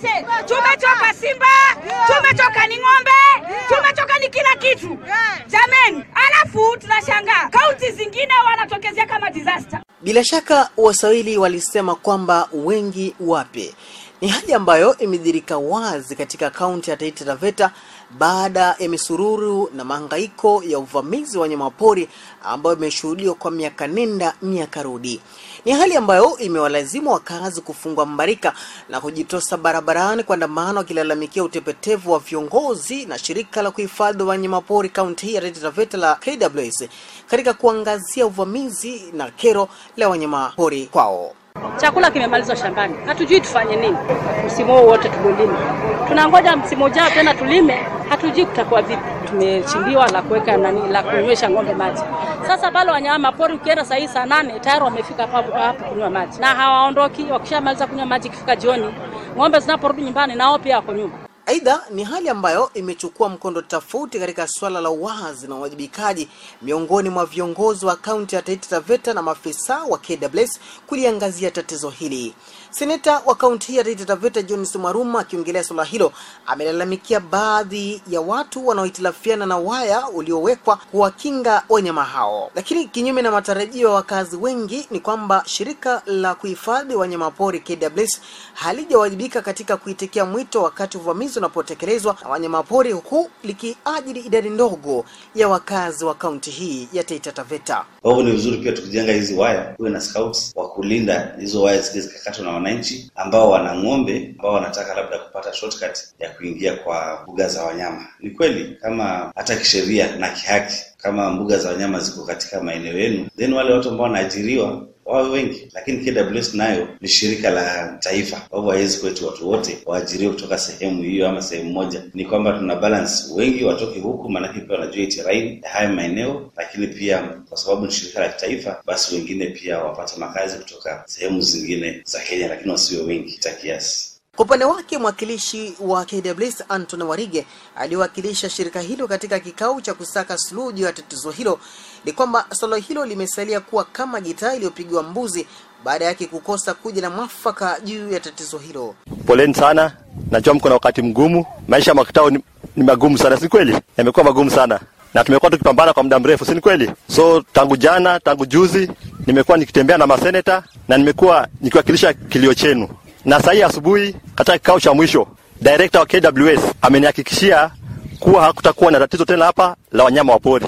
wote tumechoka Simba, tumechoka ni ng'ombe, tumechoka ni kila kitu jameni. Alafu tunashangaa kaunti zingine wanatokezea kama disaster. Bila shaka Waswahili walisema kwamba wengi wape. Ni hali ambayo imedhirika wazi katika kaunti ya Taita Taveta baada ya misururu na mahangaiko ya uvamizi wa wanyamapori ambayo imeshuhudiwa kwa miaka nenda miaka rudi. Ni hali ambayo imewalazimu wakazi kufungwa mbarika na kujitosa barabarani kuandamana wakilalamikia utepetevu wa viongozi na shirika la kuhifadhi wanyamapori kaunti hii ya Taita Taveta la KWS katika kuangazia uvamizi na kero la wanyamapori kwao. Chakula kimemalizwa shambani, hatujui tufanye nini. Msimu huu wote tulilima, tunangoja msimu ujao tena tulime, hatujui kutakuwa vipi. Tumechimbiwa la kuweka nani la kunywesha ng'ombe maji. Sasa pale wanyama pori, ukienda saa hii saa nane tayari wamefika hapo hapo kunywa maji na hawaondoki. Wakishamaliza kunywa maji, ikifika jioni, ng'ombe zinaporudi nyumbani, nao pia wako nyuma. Aidha, ni hali ambayo imechukua mkondo tofauti katika suala la uwazi na uwajibikaji miongoni mwa viongozi wa kaunti ya Taita Taveta na maafisa wa KWS kuliangazia tatizo hili. Seneta wa kaunti hii ya Taita Taveta John Sumaruma akiongelea suala hilo amelalamikia baadhi ya watu wanaohitilafiana na waya uliowekwa kuwakinga wanyama hao, lakini kinyume na matarajio ya wakazi wengi ni kwamba shirika la kuhifadhi wanyamapori KWS halijawajibika katika kuitikia mwito wakati uvamizi unapotekelezwa na wanyamapori, huku likiajiri idadi ndogo ya wakazi wa kaunti hii ya Taita Taveta. Kwa hivyo ni vizuri pia tukijenga hizi waya kuwe na scouts wa kulinda hizo waya zile zikakatwa na wananchi ambao wana ng'ombe ambao wanataka labda kupata shortcut ya kuingia kwa mbuga za wanyama. Ni kweli kama hata kisheria na kihaki, kama mbuga za wanyama ziko katika maeneo yenu, then wale watu ambao wanaajiriwa wawe wengi, lakini KWS nayo ni shirika la taifa, kwa hivyo hawezi kwetu watu wote waajiriwe kutoka sehemu hiyo ama sehemu moja. Ni kwamba tuna balance, wengi watoke huku, maanake pia wanajua terrain ya haya maeneo, lakini pia kwa sababu ni shirika la kitaifa, basi wengine pia wapate makazi kutoka sehemu zingine za Kenya, lakini wasiwe wengi kita kiasi. Kwa upande wake mwakilishi wa KWS Anton Warige aliyewakilisha shirika hilo katika kikao cha kusaka suluhu juu ya tatizo hilo ni kwamba suala hilo limesalia kuwa kama gitaa iliyopigwa mbuzi baada yake kukosa kuja na mwafaka juu ya tatizo hilo. Poleni sana, najua mko na wakati mgumu. Maisha ya makitao ni, ni magumu sana, si kweli? Yamekuwa magumu sana na tumekuwa tukipambana kwa muda mrefu, si ni kweli? So tangu jana, tangu juzi nimekuwa nikitembea na maseneta na nimekuwa nikiwakilisha kilio chenu na saa hii asubuhi katika kikao cha mwisho director wa KWS amenihakikishia kuwa hakutakuwa na tatizo tena hapa la wanyama wa pori.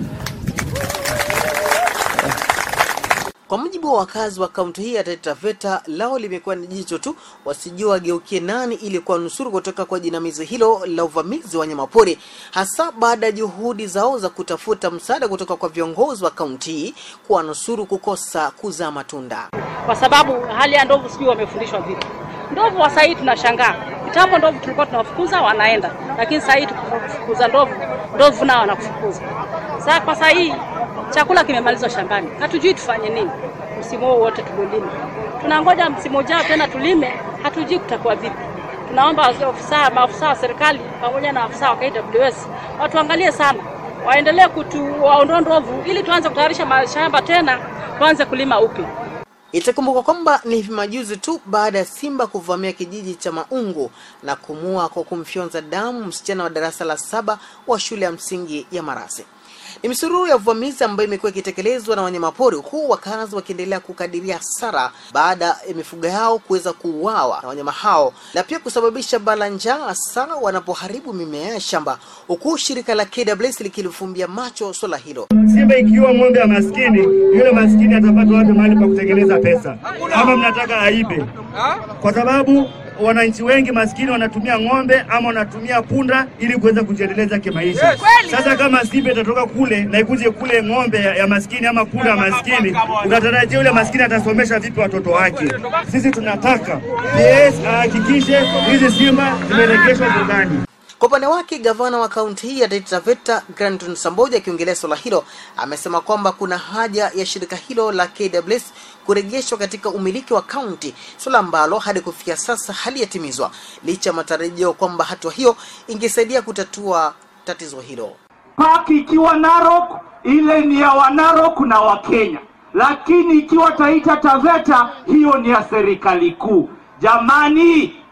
Kwa mujibu wa wakazi wa kaunti hii ya Taita Taveta, lao limekuwa ni jicho tu, wasijua wageukie nani ili kuwanusuru kutoka kwa jinamizi hilo la uvamizi wa wanyamapori, hasa baada ya juhudi zao za kutafuta msaada kutoka kwa viongozi wa kaunti hii kuwanusuru kukosa kuzaa matunda. kwa sababu hali ya ndovu sijui wamefundishwa vipi. Ndovu wa sahii tunashangaa. Kitambo ndovu tulikuwa tunawafukuza wanaenda, lakini sasa hii tukifukuza ndovu, ndovu nao wanakufukuza. Sasa kwa sasa hii chakula kimemalizwa shambani, hatujui tufanye nini. Msimu huu wote tulilima, tunangoja msimu ujao tena tulime, hatujui kutakuwa vipi. Tunaomba ofisa, maafisa wa serikali pamoja na afisa wa KWS watuangalie sana, waendelee kutuwaondoa ndovu ili tuanze kutayarisha mashamba tena, tuanze kulima upya. Itakumbukwa kwamba ni hivi majuzi tu baada ya simba kuvamia kijiji cha Maungu na kumua kwa kumfyonza damu msichana wa darasa la saba wa shule ya msingi ya Marasi. Ni misururu ya uvamizi ambayo imekuwa ikitekelezwa na wanyamapori, huku wakazi wakiendelea kukadiria hasara baada ya mifugo yao kuweza kuuawa na wanyama hao na pia kusababisha bala njaa, hasa wanapoharibu mimea ya shamba, huku shirika la KWS likilifumbia macho swala hilo. Simba ikiwa ng'ombe ya maskini, yule maskini atapata wapi mahali pa kutengeneza pesa? Ama mnataka aibe? Kwa sababu wananchi wengi maskini wanatumia ng'ombe ama wanatumia punda ili kuweza kujiendeleza kimaisha. Sasa kama Simba itatoka kule na ikuje kule ng'ombe ya, ya maskini ama punda ya maskini, unatarajia yule maskini atasomesha vipi watoto wake? Sisi tunataka yes, ahakikishe hizi simba zimeregeshwa mbugani. Kwa upande wake gavana wa kaunti hii ya Taita Taveta Granton Samboja akiongelea suala hilo amesema kwamba kuna haja ya shirika hilo la KWS kurejeshwa katika umiliki wa kaunti, suala ambalo hadi kufikia sasa halijatimizwa licha ya matarajio kwamba hatua hiyo ingesaidia kutatua tatizo hilo. Paki ikiwa Narok, ile ni ya Wanarok na Wakenya, lakini ikiwa Taita Taveta, hiyo ni ya serikali kuu. Jamani,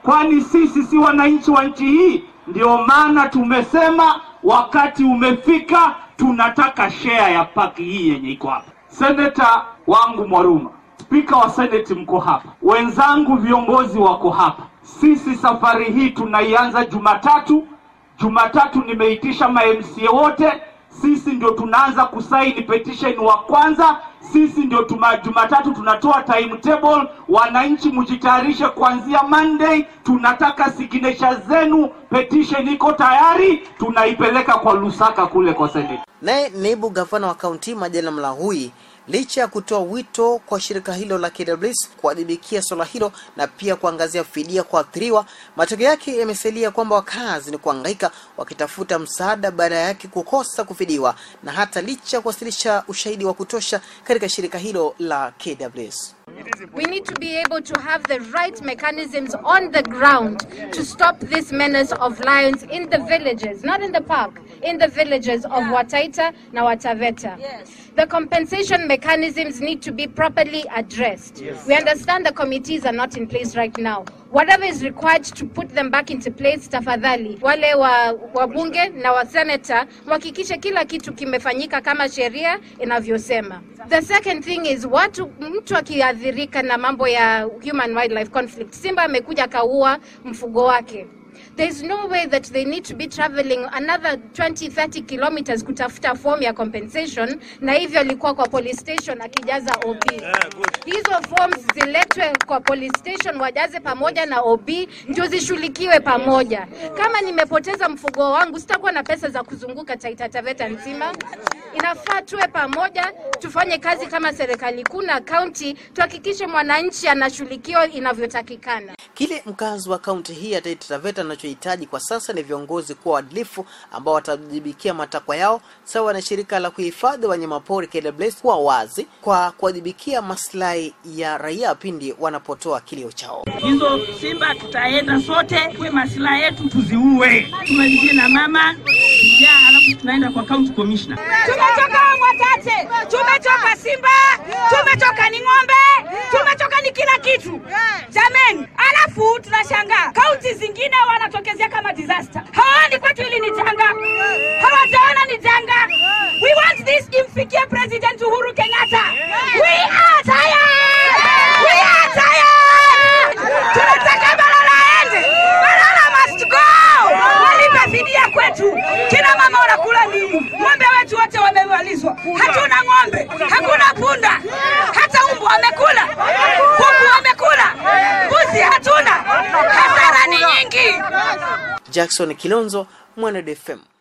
kwani sisi si wananchi wa nchi hii? Ndio maana tumesema wakati umefika, tunataka share ya paki hii yenye iko hapa. Seneta wangu Mwaruma, spika wa seneti, mko hapa, wenzangu viongozi wako hapa. Sisi safari hii tunaianza Jumatatu. Jumatatu nimeitisha ma MCA wote, sisi ndio tunaanza kusaini petition wa kwanza. Sisi ndio tuma, Jumatatu tunatoa timetable. Wananchi mjitayarishe kuanzia Monday, tunataka signature zenu. Petition iko tayari, tunaipeleka kwa Lusaka kule kwa Senate. Naye naibu gavana wa kaunti Majaliwa Mlahui licha ya kutoa wito kwa shirika hilo la KWS kuadhibikia swala hilo na pia kuangazia fidia kwa athiriwa, matokeo yake yamesalia kwamba wakazi ni kuhangaika wakitafuta msaada baada yake kukosa kufidiwa, na hata licha ya kuwasilisha ushahidi wa kutosha katika shirika hilo la KWS. We need to be able to have the right mechanisms on the ground to stop this menace of lions in the villages, not in the park, in the villages of Wataita na Wataveta. The compensation mechanisms need to be properly addressed. We understand the committees are not in place right now. Whatever is required to put them back into place, tafadhali wale wa wabunge na wa senator mhakikishe kila kitu kimefanyika kama sheria inavyosema. The second thing is watu, mtu akiathirika na mambo ya human wildlife conflict, simba amekuja akaua mfugo wake There's no way that they need to be traveling another 20 30 kilometers kutafuta form ya compensation, na hivyo alikuwa kwa police station akijaza OB. Hizo forms ziletwe kwa police station, wajaze pamoja na OB ndio zishughulikiwe pamoja. Kama nimepoteza mfugo wangu, sitakuwa na pesa za kuzunguka Taita Taveta nzima. Inafaa tuwe pamoja, tufanye kazi kama serikali kuu na kaunti, tuhakikishe mwananchi anashughulikiwa inavyotakikana. Kile mkazi wa kaunti hii ya Taita Taveta anachohitaji kwa sasa ni viongozi kuwa waadilifu ambao watajibikia matakwa yao sawa na shirika la kuhifadhi wanyamapori KWS kuwa wazi kwa kuwajibikia maslahi ya raia pindi wanapotoa kilio chao. hizo simba tutaenda sote kwe masilahi yetu tuziue, tumalizie na mama njaa, alafu tunaenda kwa county commissioner. Tumetoka Mwatate, tumetoka Simba, tumetoka ni ng'ombe, tumetoka ni kila kitu jameni, alafu tunashangaa kaunti zingine wanatokezea kama disaster. Hawaoni kwetu hili ni janga, hawajaona ni janga. We want this imfikie President Uhuru Kenyatta. We are tired. We are tired. Tunataka Balala aende. Balala must go. Walipe fidia kwetu. Kina mama wanakula nini? Ng'ombe wetu wote wamemalizwa. Hatuna ng'ombe, hakuna punda, hata umbu wamekula, kuku wamekula, mbuzi hatuna. Hasara ni nyingi. Jackson Kilonzo, Mwaned FM.